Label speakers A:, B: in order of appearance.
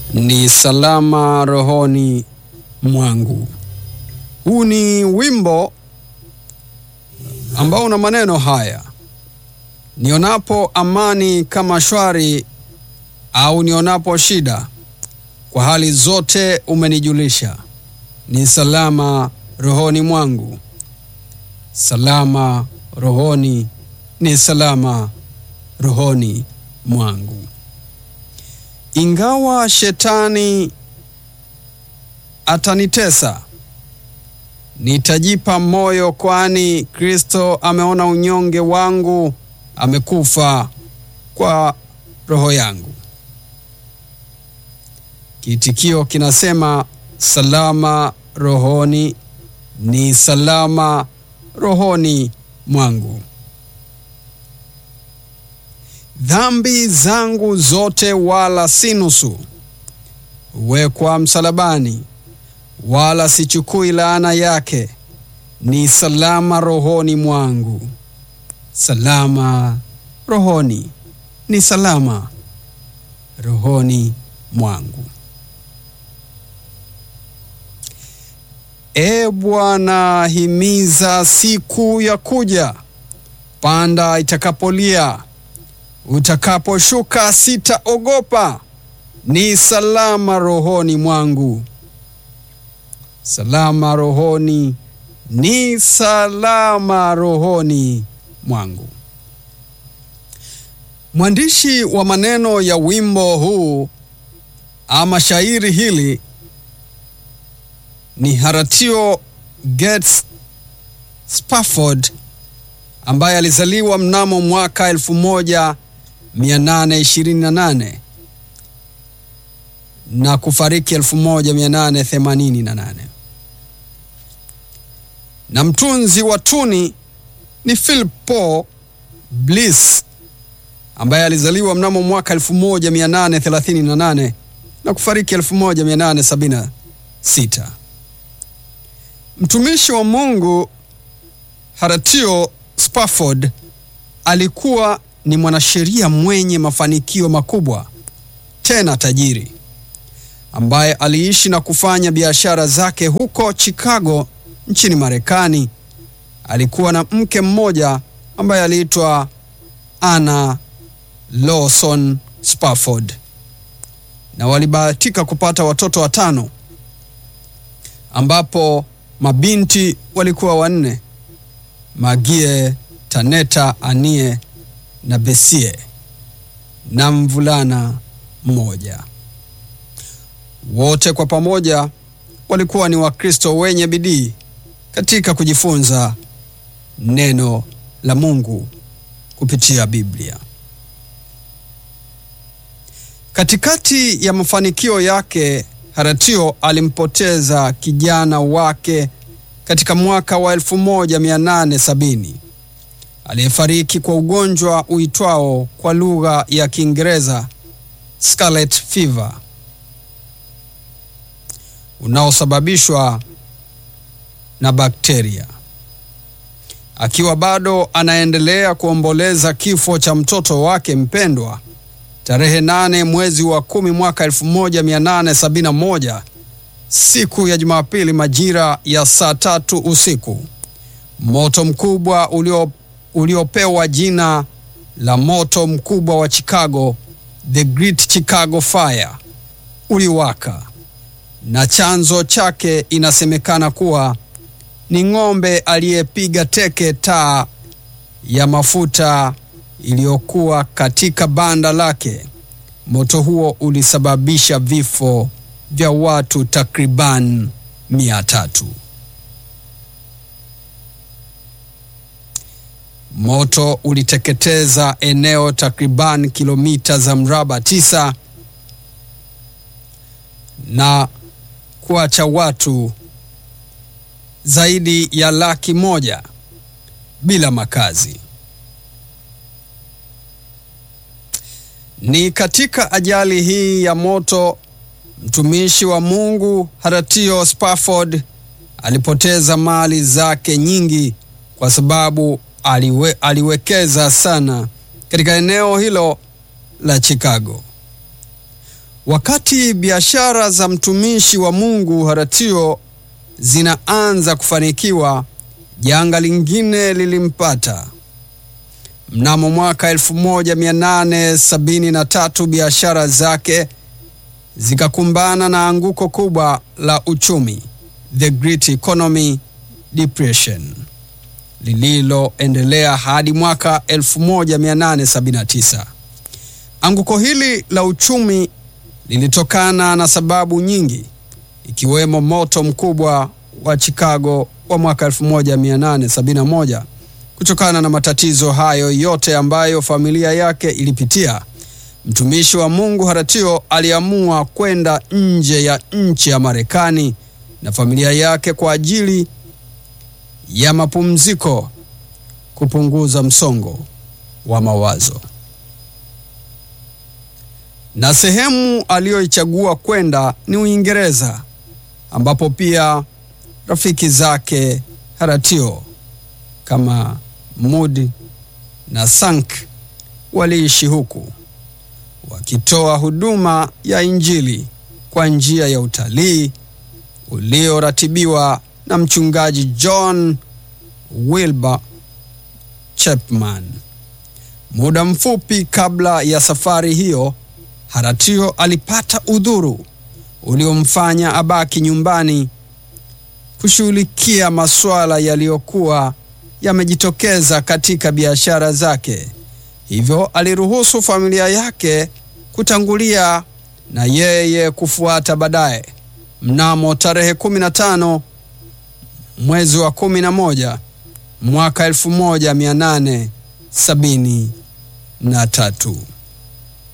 A: ni salama rohoni mwangu. Huu ni wimbo ambao una maneno haya: nionapo amani kama shwari, au nionapo shida, kwa hali zote umenijulisha, ni salama rohoni mwangu. Salama rohoni, ni salama rohoni mwangu. Ingawa shetani atanitesa, nitajipa moyo, kwani Kristo ameona unyonge wangu, amekufa kwa roho yangu. Kiitikio kinasema salama rohoni, ni salama rohoni mwangu. Dhambi zangu zote wala si nusu, huwekwa msalabani, wala sichukui laana yake. Ni salama rohoni mwangu, salama rohoni, ni salama rohoni mwangu. E Bwana, himiza siku ya kuja, panda itakapolia utakaposhuka sitaogopa, ni salama rohoni mwangu. Salama rohoni, ni salama rohoni mwangu. Mwandishi wa maneno ya wimbo huu ama shairi hili ni Horatio Gates Spafford ambaye alizaliwa mnamo mwaka elfu moja 828 na kufariki 1888, na mtunzi wa tuni ni Philip Paul Bliss ambaye alizaliwa mnamo mwaka 1838 na kufariki 1876. Mtumishi wa Mungu Horatio Spafford alikuwa ni mwanasheria mwenye mafanikio makubwa tena tajiri, ambaye aliishi na kufanya biashara zake huko Chicago nchini Marekani. Alikuwa na mke mmoja ambaye aliitwa Anna Lawson Spafford, na walibahatika kupata watoto watano, ambapo mabinti walikuwa wanne: Magie, Taneta, Anie na Besie na mvulana mmoja. Wote kwa pamoja walikuwa ni Wakristo wenye bidii katika kujifunza neno la Mungu kupitia Biblia. Katikati ya mafanikio yake, Horatio alimpoteza kijana wake katika mwaka wa 1870 aliyefariki kwa ugonjwa uitwao kwa lugha ya Kiingereza scarlet fever unaosababishwa na bakteria. Akiwa bado anaendelea kuomboleza kifo cha mtoto wake mpendwa, tarehe nane mwezi wa kumi mwaka 1871 siku ya Jumapili majira ya saa tatu usiku, moto mkubwa ulio uliopewa jina la moto mkubwa wa Chicago, the Great Chicago Fire, uliwaka na chanzo chake inasemekana kuwa ni ng'ombe aliyepiga teke taa ya mafuta iliyokuwa katika banda lake. Moto huo ulisababisha vifo vya watu takriban mia tatu. Moto uliteketeza eneo takriban kilomita za mraba tisa na kuacha watu zaidi ya laki moja bila makazi. Ni katika ajali hii ya moto mtumishi wa Mungu Horatio Spafford alipoteza mali zake nyingi kwa sababu aliwe, aliwekeza sana katika eneo hilo la Chicago. Wakati biashara za mtumishi wa Mungu Horatio zinaanza kufanikiwa, janga lingine lilimpata. Mnamo mwaka 1873 biashara zake zikakumbana na anguko kubwa la uchumi, the Great Economy Depression, lililoendelea hadi mwaka 1879. Anguko hili la uchumi lilitokana na sababu nyingi ikiwemo moto mkubwa wa Chicago wa mwaka 1871. Kutokana na matatizo hayo yote ambayo familia yake ilipitia, mtumishi wa Mungu Horatio aliamua kwenda nje ya nchi ya Marekani na familia yake kwa ajili ya mapumziko, kupunguza msongo wa mawazo. Na sehemu aliyoichagua kwenda ni Uingereza, ambapo pia rafiki zake Horatio kama Moody na Sank waliishi huku wakitoa huduma ya Injili kwa njia ya utalii ulioratibiwa na mchungaji John Wilbur Chapman. Muda mfupi kabla ya safari hiyo, Horatio alipata udhuru uliomfanya abaki nyumbani kushughulikia masuala yaliyokuwa yamejitokeza katika biashara zake. Hivyo aliruhusu familia yake kutangulia na yeye kufuata baadaye. Mnamo tarehe 15 mwezi wa 11 mwaka 1873